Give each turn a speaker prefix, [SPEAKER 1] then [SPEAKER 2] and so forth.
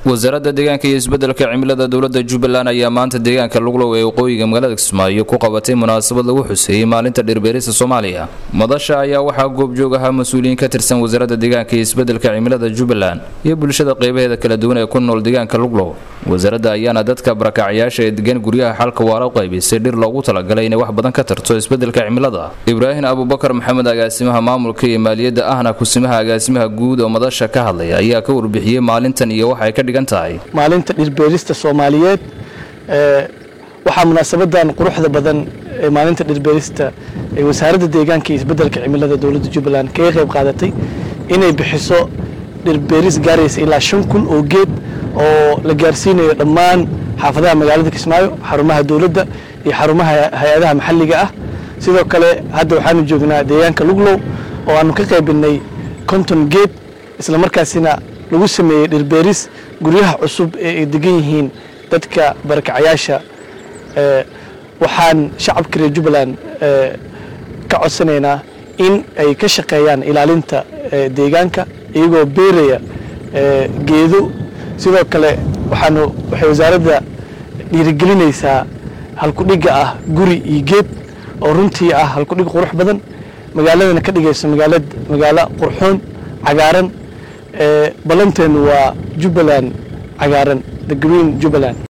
[SPEAKER 1] wasaaradda deegaanka iyo isbeddelka cimilada dowladda jubbaland ayaa maanta deegaanka luglow ee waqooyiga magaalada kismaayo ku qabatay munaasabad lagu xuseeyey maalinta dhirbeerista soomaaliya madasha ayaa waxaa goobjoog ahaa mas-uuliyiin ka tirsan wasaaradda deegaanka iyo isbeddelka cimilada jubbaland iyo bulshada qeybaheeda kala duwan ee ku nool deegaanka luglow wasaaradda ayaana dadka barakacyaasha ee degan guryaha xalka waara u qaybisay dhir loogu talagalay inay wax badan ka tarto isbeddelka cimilada ibraahim abubakar maxamed agaasimaha maamulka iyo maaliyadda ahna kusimaha agaasimaha guud oo madasha ka hadlaya ayaa ka warbixiyey maalintan iyo waxa ay ka dhigan tahay
[SPEAKER 2] maalinta dhirbeerista soomaaliyeed waxaa munaasabadan quruxda badan ee maalinta dhirbeerista ee wasaaradda deegaanka iyo isbeddelka cimilada dowladda jubbaland kaga qayb qaadatay inay bixiso dhirbeeris gaaraysa ilaa shan kun oo geed oo la gaarsiinayo dhammaan xaafadaha magaalada kismaayo xarumaha dowladda iyo xarumaha hay-adaha maxalliga ah sidoo kale hadda waxaanu joognaa deegaanka luglow oo aanu ka qaybinay konton geed isla markaasina lagu sameeyey dhirbeeris guryaha cusub ee ay degan yihiin dadka barakacayaasha waxaan shacabka reer jubbaland ka codsanaynaa in ay ka shaqeeyaan ilaalinta deegaanka iyagoo beeraya geedo sidoo kale waxaanu waxay wasaaradda dhiirigelinaysaa halkudhigga ah guri iyo geed oo runtii ah halkudhig qurux badan magaaladana ka dhigayso magaalad magaalo qurxoon cagaaran ballanteenu waa jubbaland cagaaran the green jubbaland